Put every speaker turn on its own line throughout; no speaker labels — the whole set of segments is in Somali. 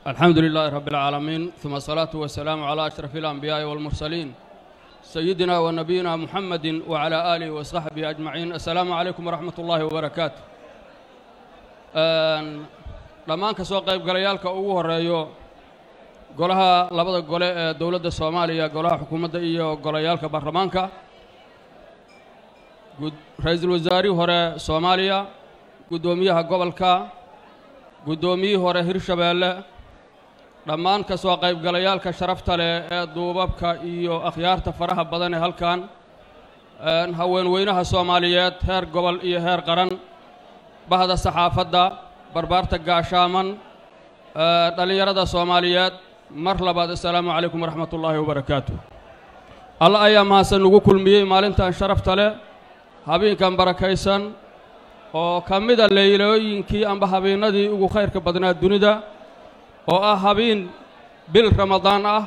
الحمد لله رب العالمين ثم الصلاة والسلام على أشرف الأنبياء والمرسلين سيدنا ونبينا محمد وعلى آله وصحبه أجمعين السلام عليكم ورحمة الله وبركاته dhammaan ka soo qayb galayaalka ugu horeeyo golaha labada gole ee dowladda soomaaliya golaha xukuumadda iyo golayaalka baarlamaanka ra-iisul wasaarihii hore soomaaliya guddoomiyaha gobolka guddoomiyihii hore hirshabeelle dhammaan ka soo qaybgalayaalka sharafta leh ee duubabka iyo akhyaarta faraha badan ee halkan haweenweynaha soomaaliyeed heer gobol iyo heer qaran bahda saxaafadda barbaarta gaashaaman dhallinyarada soomaaliyeed mar labaad assalaamu calaykum waraxmat ullaahi wabarakaatu alla ayaa mahadsan ugu kulmiyey maalintan sharafta leh habeenkan barakaysan oo ka mida leylooyinkii amba habeennadii ugu khayrka badnaa dunida oo ah habeen bil ramadaan ah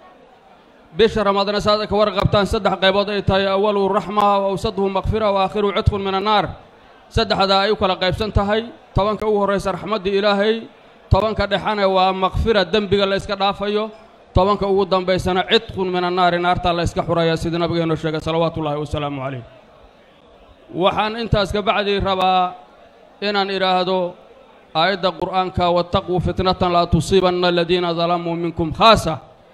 bisha ramadaana saad ka warqabtaan saddex qaybood ay tahay awalu raxma wa awsaduhu makfira wa aakhiru cidqun min annaar saddexdaa ay u kala qaybsan tahay tobanka ugu horraysa raxmaddii ilaahay tobanka dhexana waa makfira dembiga la yska dhaafayo tobanka ugu dambaysana cidqun min annaari naartaa la yska xuraya sida nabigeennu sheegay salawaatu ullaahi wasalaamu calayh waxaan intaas ka bacdii rabaa inaan idhaahdo aayadda qur'aanka wattaquu fitnatan laa tusiibanna aladiina dalamuu minkum khaasa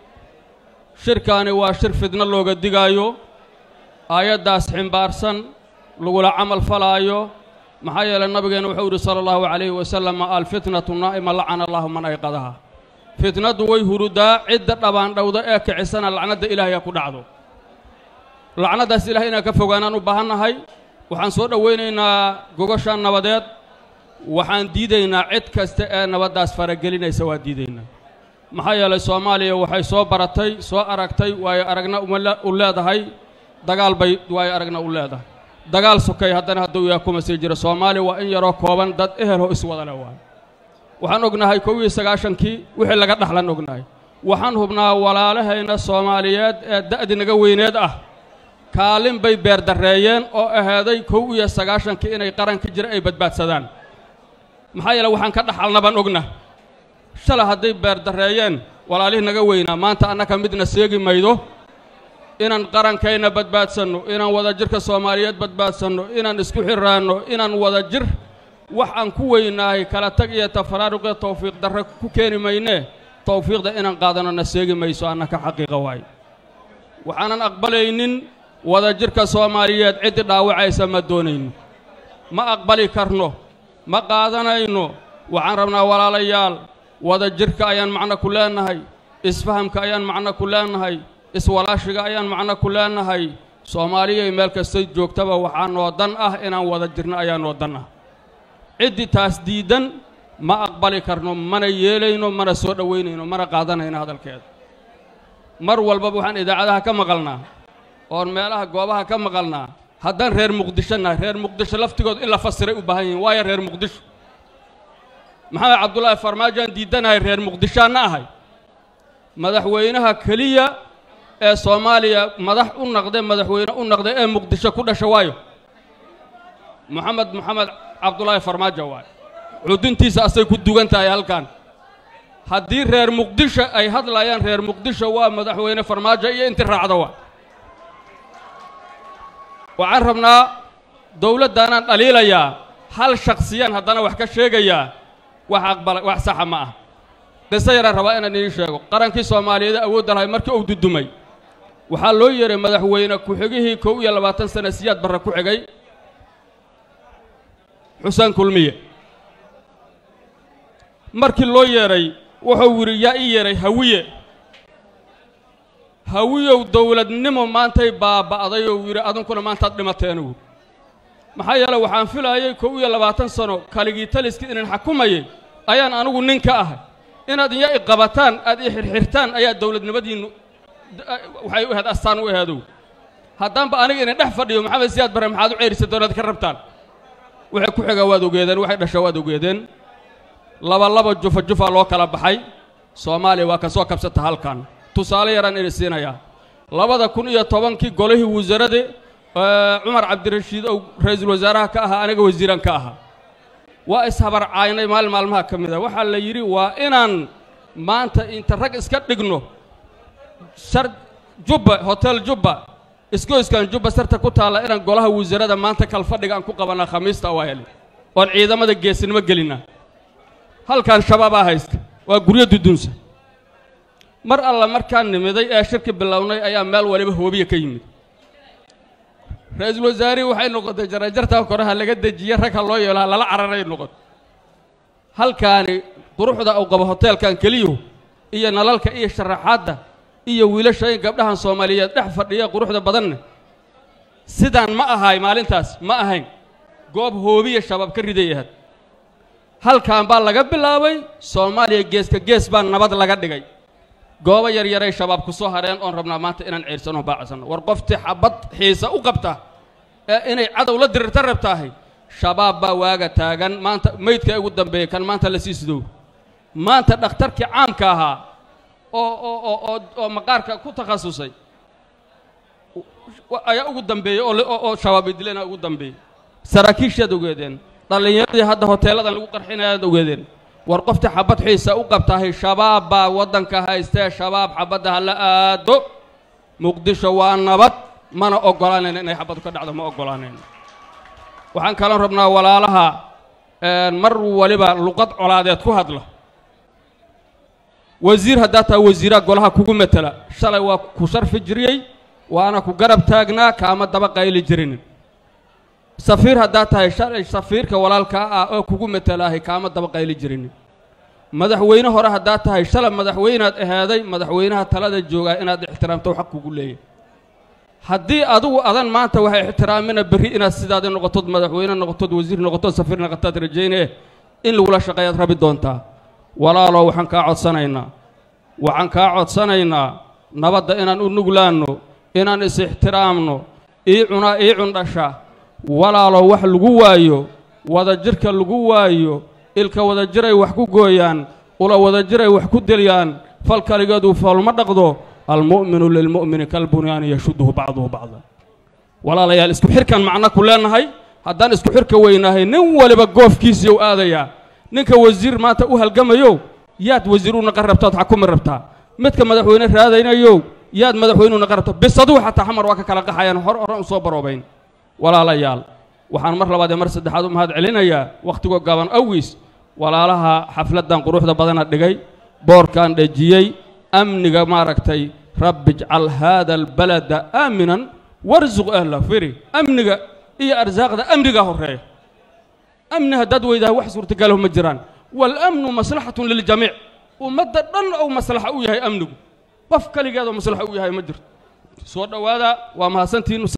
shirkaani waa shir fidno looga digaayo aayaddaas ximbaarsan lagula camal falaayo maxaa yeelay nabigeena wuxuu yidhi sala allahu calayhi wasalam alfitnatu naa'ima lacana allahu man ayqadaha fitnaddu way hurudaa cidda dhabaandhowda ee kicisana lacnadda ilaahay ha ku dhacdo lacnaddaas ilahay inaan ka fogaanaan u baahannahay waxaan soo dhowaynaynaa gogosha nabadeed waxaan diidaynaa cid kasta ee nabaddaas faragelinaysa waa diidaynaa maxaa yeelay soomaaliya waxay soo baratay soo aragtay waayo aragna u leedahay dagaal bay waayo aragna u leedahay dagaal sokay haddana hadduu yaa kuma sii jira soomaaliya waa in yaroo kooban dad eheloo iswada le waayo waxaan ognahay kow iyo sagaashankii wixii laga dhaxlan ognahay waxaan hubnaa walaalahayna soomaaliyeed ee da'di naga weyneed ah kaalin bay beerdarreeyeen oo ahaaday kow iyo sagaashankii inay qaranka jira ay badbaadsadaan maxaa yeele waxaan ka dhaxalna baan ogna shalay hadday beerdarreeyeen walaalihii naga weynaa maanta annaka midna seegi maydo inaan qarankayna badbaadsanno inaan wadajirka soomaaliyeed badbaadsanno inaan isku xiraanno inaan wadajir wax aan ku weynaahay kala tag iyo tafaraaruqee tawfiiq darre ku keeni maynee tawfiiqda inaan qaadanno na seegi mayso annaka xaqiiqa waay waxaanan aqbalaynin wadajirka soomaaliyeed ciddi dhaawacaysa ma doonayno ma aqbali karno ma qaadanayno waxaan rabnaa walaalayaal wadajirka ayaan macno ku leennahay isfahamka ayaan macno ku leennahay iswalaashiga ayaan macno ku leennahay soomaaliyay meel kastay joogtaba waxaa noo dan ah inaan wada jirno ayaa noo dan ah ciddii taas diiddan ma aqbali karno mana yeelayno mana soo dhowaynayno mana qaadanayno hadalkeeda mar walbaba waxaan idaacadaha ka maqalnaa oon meelaha goobaha ka maqalnaa haddaan reer muqdisho nahay reer muqdisho laftigood in la fasiray u baahan yihiin waayo reer muqdisho maxamed cabdullaahi farmaajoaan diiddanahay reer muqdishoanna ahay madaxweynaha keliya ee soomaaliya madax u naqde madaxweyne u naqde ee muqdisho ku dhasha waayo moxamed moxamed cabdulaahi farmaajo waayo cuduntiisa asay ku dugan tahay halkan haddii reer muqdisho ay hadlayaan reer muqdisho waa madaxweyne farmaajo iyo inti raacda waa waxaan rabnaa dowladdaanaan dhaliilayaa hal shaksiyaan haddana wax ka sheegayaa wax aqbala wax saxa ma ah qiso yaraan rabaa inaan idiin sheego qarankii soomaaliyeed awoodda lahay markii uu dudumay waxaa loo yeehay madaxweyne ku-xigihii kow iyo labaatan sana siyaad barre ku xigay xuseen kulmiye markii loo yeedhay wuxuu yidhi yaa ii yeedhay hawiye hawiyow dowladnimo maantay baaba'day ou yidhi adunkuna maantaad dhimateenugu maxaa yeele waxaan filaayay kow iyo labaatan sano kaligii taliskii inan xakumayay ayaan anigu nin ka ahay inaad iya i qabataan aad i xirxirtaan ayaa dowladnimadiinnu waxay u ahayd astaan u aheedow haddaanba aniga inan dhex fadhiyo maxamed siyaad barre maxaad u ceerisay doonaad ka rabtaan waxay ku xigaa waad ogeedeen waxay dhashaa waad ogeedeen laba laba jufa jufa loo kala baxay soomaaliya waa ka soo kabsata halkan tusaale yaraan idin siinayaa labada kun iyo tobankii golihii wasaaradda cumar cabdirashiid ou ra-iisul wasaaraha ka ahaa aniga wasiiraan ka ahaa waa ishabarcaynay maalin maalmaha ka mid a waxaa la yidhi waa inaan maanta inta rag iska dhigno shar jubba hotel jubba isgoyskan jubba sarta ku taalla inaan golaha wasiirada maanta kalfadhiga aan ku qabanaa khamiista waa heli oon ciidamada geesinimo gelinaa halkan shabaabaa haysta waa guryo dudunsa mar alla markaan nimiday ee shirki bilownay ayaa meel waliba hoobiya ka yimid ra-iisul wasaarihii waxay noqotay jarajartaa koraha laga dejiye rag ha loo yeelo ha lala cararay noqon halkaani quruxda uu qabo hoteelkan keliyuhu iyo nalalka iyo sharaxaadda iyo wiilasha in gabdhahan soomaaliyeed dhex fadhiya quruxda badanne sidaan ma ahay maalintaas ma ahayn goob hoobiya shabaab ka riday ahayd halkan baa laga bilaabay soomaaliya geeska gees baa nabad laga dhigay goobo yaryaray shabaab ku soo hareen oon rabnaa maanta inaan ceersano baacsanno war qoftii xabad xiisa u qabta ee inay cadow la dirirta rabtaahay shabaab baa waaga taagan maanta meydka ugu dambeeya kan maanta la sii sidow maanta dhakhtarkii caamka ahaa oo oo oo oo oo maqaarka ku takhasusay ayaa ugu dambeeyey oo oo shabaab idilena ugu dambeeyey saraakiishaad ogeedeen dhallinyaradii hadda hoteelladan lagu qarxinayaad ogeedeen war qoftii xabad xiisa u qabtahay shabaab baa waddanka haystee shabaab xabadda ha la aado muqdisho waa nabad mana oggolaanayna inay xabadu ka dhacdo ma oggolaanayno waxaan kaloo rabnaa walaalaha mar waliba luqad colaadeed ku hadla wasiir haddaa taa wasiiraa golaha kugu matela shalay waa ku sharfi jiriyey waana ku garab taagnaa kaama daba qayli jirinin safiir haddaa tahay shalay safiirka walaalkaa ah oo kugu matalaahay kaama daba qayli jirinin madaxweyne hore haddaa tahay shalay madaxweynaad ahaaday madaxweynaha talada joogaa inaad ixtiraamto xaq kugu leeyahy haddii adugu adan maanta waxay ixtiraamina berri inaad sidaada noqotod madaxweyne noqotod wasiir noqotod safiir noqotaad rajaynee in lagula shaqeeyaad rabi doontaa walaalow waxaan kaa codsanaynaa waxaan kaa codsanaynaa nabadda inaan u nuglaanno inaan is-ixtiraamno ii cunaa ii cundhasha walaalow wax lagu waayo wadajirka lagu waayo ilka wadajiray wax ku gooyaan ula wadajiray wax ku dilyaan fal kaligeedu foolma dhaqdo almu'minu lilmu'mini kalbunyaani yashudduhu bacduhu bacda walaalayaal isku xirkan macno ku leenahay haddaan isku xirka weynahay nin waliba goofkiisiiyow aadayaa ninka wasiir maanta u halgamayow yaad wasiir u naqan rabtaad xakumi rabtaa midka madaxweyne raadaynayow yaad madaxweyne u naqan rabtaa bis adugu xataa xamar waa ka kala qaxayaan hor horan u soo baroobayn walaalayaal waxaan mar labaad ee mar saddexaad u mahad celinayaa wakhtigoo gaaban awgiis walaalaha xafladdan quruxda badana dhigay boorkan dhejiyey amniga maaragtay rabbi ijcal haada albalada aaminan warsuq ahla firi amniga iyo arsaaqda amnigaa horreeya amni haddaad weydaha wax suurtagalaho ma jiraan waalamnu maslaxatun liljamiic ummadda dhan ou maslaxa u yahay amnigu qof kaligeedoo maslaxa u yahay ma jirto soo dhowaada waa mahadsantiin